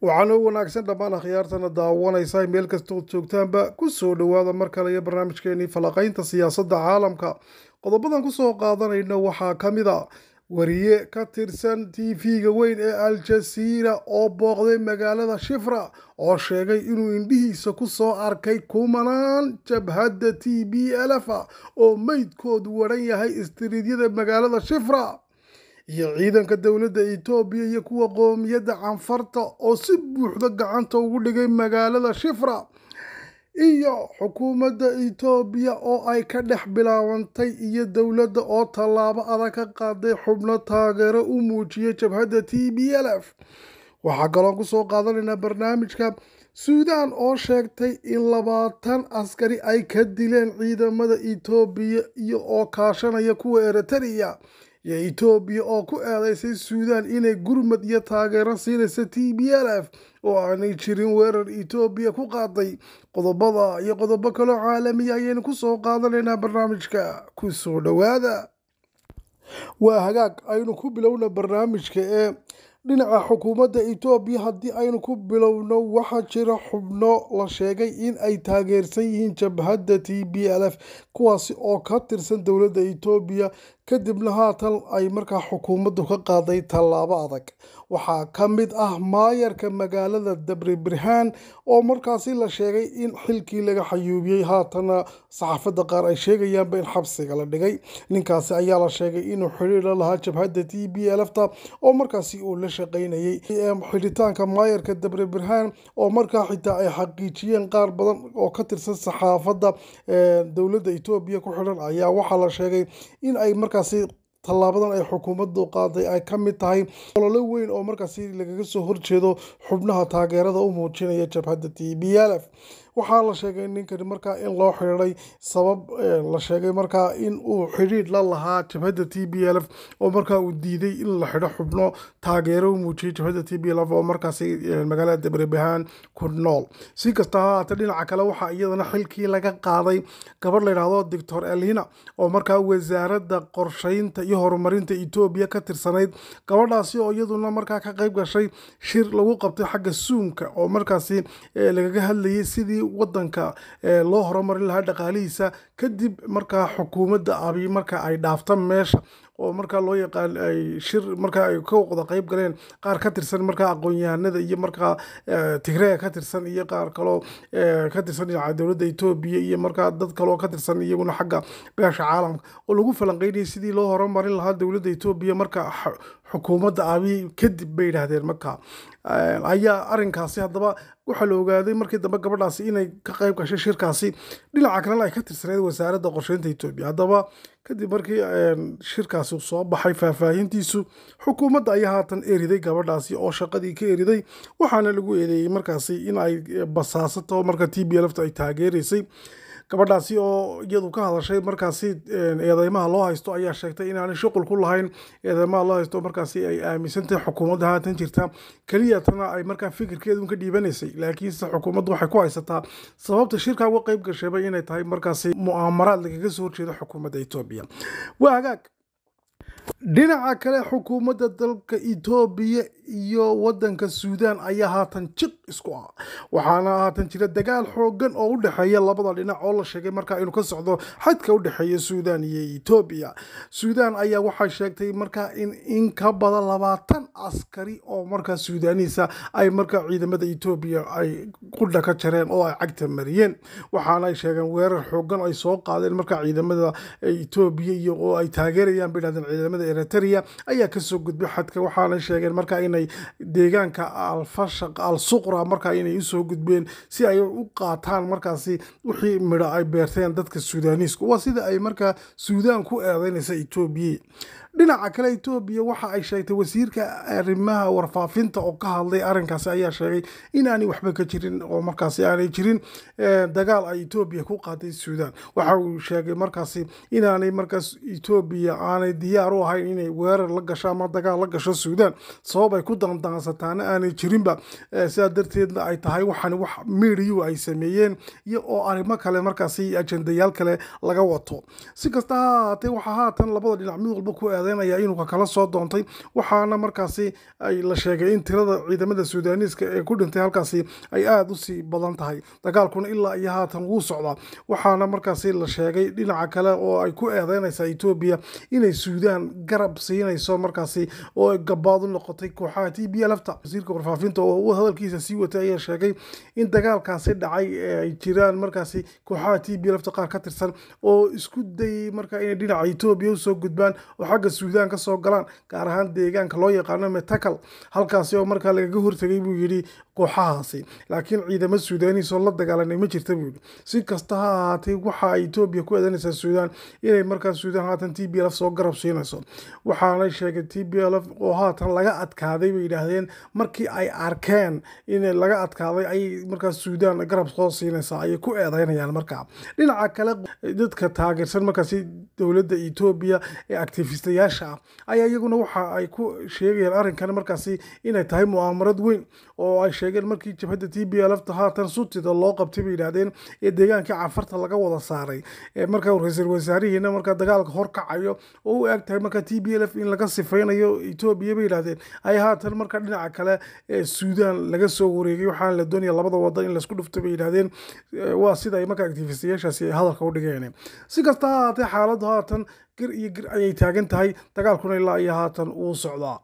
waxaana u wanaagsan dhammaan akhyaartana daawanaysa meel kastood joogtaanba ku soo dhowaada mar kale iyo barnaamijkeenii falaqaynta siyaasadda caalamka qodobadan kusoo qaadanayna waxaa ka mid a wariye ka tirsan t v-ga weyn ee al-jasiira oo booqday magaalada shifra oo sheegay inuu indhihiisa ku soo arkay kumanaan jabhadda t b lf oo meydkoodu waran yahay istiriidyada magaalada shifra iyo ciidanka dowladda etoobiya iyo kuwa qoomiyadda canfarta oo si buuxda gacanta ugu dhigay magaalada shifra iyo xukuumadda etoobiya oo ay ka dhex bilaabantay iyo dowladda oo tallaabo adag ka qaaday xubno taageero u muujiyay jabhadda t b l f waxaa kaloon kusoo qaadanaynaa barnaamijka suudaan oo sheegtay in labaatan askari ay ka dileen ciidamada etoobiya iyo oo kaashanaya kuwa eritrea iyo etoobiya oo ku eedeysay suudaan inay gurmad iyo taageero siinaysa t b l f oo aanay jirin weerar etoobiya ku qaaday qodobada iyo qodobo kaloo caalamiya ayaynu kusoo qaadanaynaa barnaamijka kusoo dhowaada waa hagaag aynu ku bilowna barnaamijka ee dhinaca xukuumadda etoobiya haddii aynu ku bilowno waxaa jira xubno la sheegay in ay taageersan yihiin jabhadda t b l f kuwaasi oo ka tirsan dowladda etoobiya kadibna haatan ay markaa xukuumaddu ka qaaday tallaabo adag waxaa ka mid ah maayarka magaalada dabri birhaan oo markaasi la sheegay in xilkii laga xayuubiyey haatana saxaafadda qaar ay sheegayaanba in xabsiga la dhigay ninkaasi ayaa la sheegay inuu xidhiir la lahaa jabhadda t b lfta oo markaasi uu la shaqaynayay xidhitaanka maayarka dabri birhaan oo markaa xitaa ay xaqiijiyeen qaar badan oo ka tirsan saxaafadda dowladda etoobiya ku xidhan ayaa waxaa la sheegay in ay markaasi tallaabadan ay xukuumaddu qaaday ay ka mid tahay ololo weyn oo markaasi lagaga soo horjeedo xubnaha taageerada u muujinaya jabhadda t b l f waxaa la sheegay ninkani markaa in loo xidhiiday sabab la sheegay markaa in uu xidhiidh la lahaa jabhadda t b l f oo markaa uu diiday in la xidho xubno taageero u muujiyay jabhadda t b l f oo markaasi magaalada dabrebahaan ku nool si kasta ha haatee dhinaca kale waxaa iyadana xilkii laga qaaday gabadh la yidhaahdo doctor elina oo markaa wasaaradda qorsheynta iyo horumarinta etoobiya ka tirsanayd gabadhaasi oo iyaduna markaa ka qayb gashay shir lagu qabtay xagga suunka oo markaasi lagaga hadlayay sidii wadanka loo horumarin lahaa dhaqaalihiisa kadib markaa xukuumadda abi marka ay dhaafta meesha oo markaa loo yaqaan ay shir markaa ay ka wada qayb galeen qaar ka tirsan markaa aqoon-yahanada iyo markaa tigreega ka tirsan iyo qaar kaloo ka tirsan dhinaca dowladda etoobiya iyo markaa dad kaloo ka tirsan iyaguna xagga beesha caalamka oo lagu falanqeynayay sidii loo horumarin lahaa dowladda etoobiya marka xukuumadda abi kadib bay yidhaahdeen markaa ayaa arinkaasi haddaba waxaa la ogaaday markii dambe gabadhaasi inay ka qayb gashay shirkaasi dhinaca kalena ay ka tirsaneyd wasaaradda qorsheynta etoobiya haddaba kadib markii shirkaasi soo baxay faahfaahintiisu xukuumadda ayaa haatan eriday gabadhaasi oo shaqadii ka eriday waxaana lagu eedeeyey markaasi in ay basaasato marka t b lfta ay taageeraysay gabadhaasi oo iyadu ka hadashay markaasi eedeymaha loo haysto ayaa sheegtay inaanay shuqul ku lahayn eedeymaha loo haysto markaasi ay aaminsantahay xukuumadda haatan jirta keliya tana ay markaa fikirkeedun ka dhiibanaysay laakiinse xukuumaddu waxay ku haysataa sababta shirka uga qayb gashayba inay tahay markaasi mu'aamaraad lagaga soo horjeedo xukuumadda etoobiya waa hagaag dhinaca kale xukuumadda dalka etoobiya iyo wadanka suudaan ayaa haatan jiq isku ah waxaana haatan jira dagaal xoogan oo u dhexeeya labada dhinac oo la sheegay markaa inuu ka socdo xadka u dhexeeya suudaan iyo etoobiya suudaan ayaa waxay sheegtay markaa in in ka badan labaatan askari oo markaa suudaaniisa ay markaa ciidamada etoobiya ay qudha ka jareen oo ay cagta mariyeen waxaana ay sheegeen weerar xoogan ay soo qaadeen markaa ciidamada etoobiya iyo oo ay taageerayaan bay dhahdeen ciidamada eritrea ayaa kasoo gudbay xadka waxaana sheegeen markaa inay deegaanka alfashaq al suqra markaa inay usoo gudbeen si ay u qaataan markaasi wixii midho ay beerteen dadka suudaaniisku waa sida ay markaa suudaan ku eedeynaysa etoobiya dhinaca kale etoobiya waxa ay sheegtay wasiirka arrimaha warfaafinta oo ka hadlay arrinkaasi ayaa sheegay in aanay waxba ka jirin oo markaasi aanay jirin dagaal ay etoobiya ku qaaday suudaan waxa uu sheegay markaasi inaanay markaas etoobiya aanay diyaar u ahayn inay weerar la gasho ama dagaal la gasho suudaan sabab ay ku dandansataana aanay jirinba sidaa darteedna ay tahay waxaan wax miidiyu ay sameeyeen iyo oo arrimo kale markaasi ajendayaal kale laga wato si kasta ha ahaatee waxaa haatan labada dhinac mid walba ku eedeynaya inuu kakala soo doontay waxaana markaasi ay la sheegay in tirada ciidamada suudaniiska ee ku dhintay halkaasi ay aada usii badan tahay dagaalkuna ilaa iyo haatan wuu socdaa waxaana markaasi la sheegay dhinaca kale oo ay ku eedeynaysaa etoobiya inay suudaan garab siinayso markaasi oo ay gabaad u noqotay kooxaha t b lfta wasiirka warfaafinta oo hadalkiisa sii watay ayaa sheegay in dagaalkaasi dhacay ee ay jiraan markaasi kooxaha t b lfta qaar ka tirsan oo isku dayay marka inay dhinaca etoobiya usoo gudbaan oo xagga suudaan ka soo galaan gaar ahaan deegaanka loo yaqaano metakal halkaasi oo markaa lagaga hortegay buu yidhi kooxahaasi laakiin ciidamo suudaniis oo la dagaalanay ma jirta buu yidhi si kasta ha ahaatay waxa ay etoobiya ku eedanaysaa suudaan inay markaa suudaan haatan t b lf soo garab siinayso waxaanay sheegay t b lf oo haatan laga adkaaday bay yidhaahdeen markii ay arkeen in laga adkaaday ayay markaa suudaan garab soo siinaysaa ayay ku eedeynayaan markaa dhinaca kale dadka taageersan markaasi dowladda etoobiya ee actifistayaasha ah ayaa iyaguna waxa ay ku sheegayaan arrinkan markaasi inay tahay mu'aamarad weyn oo ay sheegeen markii jabhadda t b lfta haatan sutida loo qabtay bay yidhaahdeen ee deegaankii cafarta laga wada saaray markaa ra-iisul wasaarihiina markaa dagaalka horkacayo oo u eg tahay markaa t b lf in laga sifeynayo etoobiya bay yidhahdeen ay haatan markaa dhinaca kale ee suudaan laga soo wareegay waxaana la doonaya labada wadan in laisku dhufto bay yidhahdeen waa sida ay markaa actifistayaashaasi ay hadalka u dhigeen si kasta ha ahaatee xaaladdu haatan gir iyo gir ayay taagan tahay dagaalkuna ilaa iyo haatan uu socdaa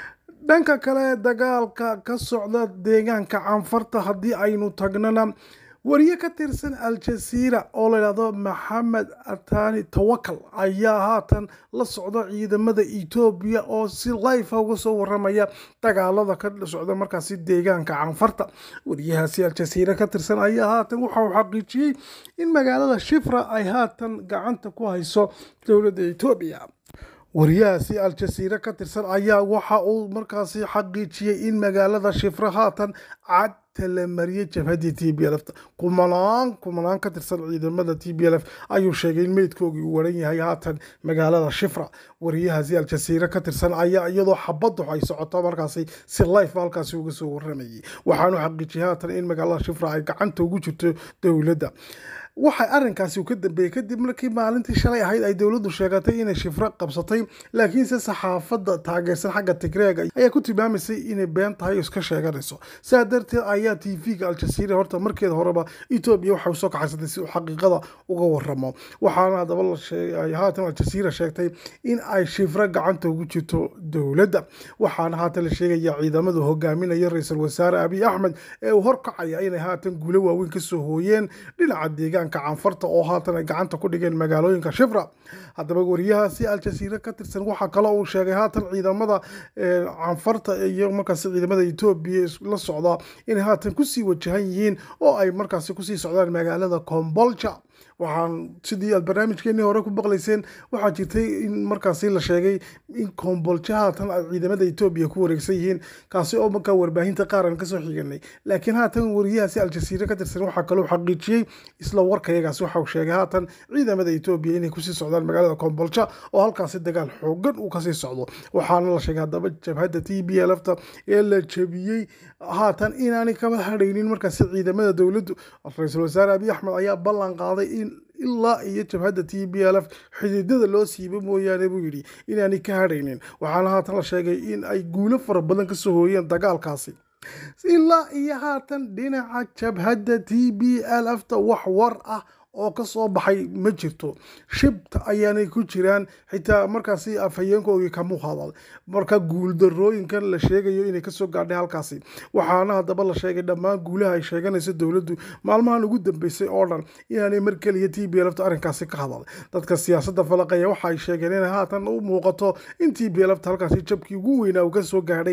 dhanka kale dagaalka ka socda deegaanka canfarta haddii aynu tagnana wariye ka tirsan al-jasiira oo layidhahdo maxamed atani tawakal ayaa haatan la socda ciidamada etoobiya oo si lifa uga soo waramaya dagaalada ka socda markaasi deegaanka canfarta wariyahaasi al-jasiira ka tirsan ayaa haatan waxa uu xaqiijiyey in magaalada shifra ay haatan gacanta ku hayso dowladda etoobiya wariyahaasi al-jasiira ka tirsan ayaa waxa uu markaasi xaqiijiyey in magaalada shifra haatan cad talamariyey jabhaddii t b lf kumanaan kumanaan ka tirsan ciidamada t b lf ayuu sheegay in meydkoogii uu waran yahay haatan magaalada shifra wariyahaasi al-jasiira ka tirsan ayaa iyadoo xabaddu ay socoto markaasi si life halkaasi uga soo waramayay waxaanu xaqiijiyay haatan in magaalada shifra ay gacanta ugu jirto dowladda waxay arrinkaasi ka dambeeyey kadib markii maalintii shalay ahayd ay dowladdu sheegatay inay shifro qabsatay laakiinse saxaafadda taageersan xagga tigreega ayaa ku tilmaamaysay inay been tahay oo iska sheeganayso saa darteed ayaa t v-ga al-jasiira horta markeeda horeba etoobiya waxay usoo kaxaysatay si uu xaqiiqada uga waramo waxaana haddaba ay haatan al-jasiira sheegtay in ay shifro gacanta ugu jirto dowladda waxaana haatan la sheegaya ciidamadu hogaaminaya ra-iisul wasaare abiy axmed ee uu horkacaya inay haatan guulo waaweyn kasoo hooyeen dhinaca deegaan canfarta oo haatan ay gacanta ku dhigeen magaalooyinka shifra haddaba wariyahaasi al-jasiira ka tirsan waxaa kale uu sheegay haatan ciidamada canfarta iyo markaasi ciidamada etoobiya la socda inay haatan kusii wajahan yihiin oo ay markaasi kusii socdaan magaalada combolja waxaan sidii aad barnaamijkeenii hore ku baqlayseen waxaa jirtay in markaasi la sheegay in kombolja haatan ay ciidamada etoobiya ku wareegsan yihiin kaasi oo markaa warbaahinta qaar aan kasoo xiganay laakiin haatan wariyahaasi al-jasiira ka tirsan waxaa kaloo xaqiijiyey isla warkayagaas waxa uu sheegay haatan ciidamada etoobiya inay kusii socdaan magaalada kombolja oo halkaasi dagaal xoogan uu kasii socdo waxaana la sheegay haddaba jabhadda t b lfta ee la jabiyey haatan inaanay kaba hadhaynin markaasi ciidamada dowladdu ra-iisul wasaare abiy axmed ayaa ballan qaaday in ilaa iyo jabhadda t b l f xididada loo siiba mooyaane buu yidhi inaanay ka hadhaynin waxaana haatan la sheegay in ay guulo fara badan kasoo hooyeen dagaalkaasi ilaa iyo haatan dhinaca jabhadda t b l f ta wax war ah oo ka soo baxay ma jirto shibta ayaanay ku jiraan xitaa markaasi afhayeenkoogii kamuu hadal marka guuldarooyinkan la sheegayo inay kasoo gaadhay halkaasi waxaana haddaba la sheegay dhammaan guulaha ay sheeganayso dowladdu maalmahan ugu dambeysay oo dhan inaanay mar keliya t b lfta arrinkaasi ka hadal dadka siyaasadda falaqeeya waxa ay sheegeen inay haatan u muuqato in t b lfta halkaasi jabkii ugu weynaa uu kasoo gaadhay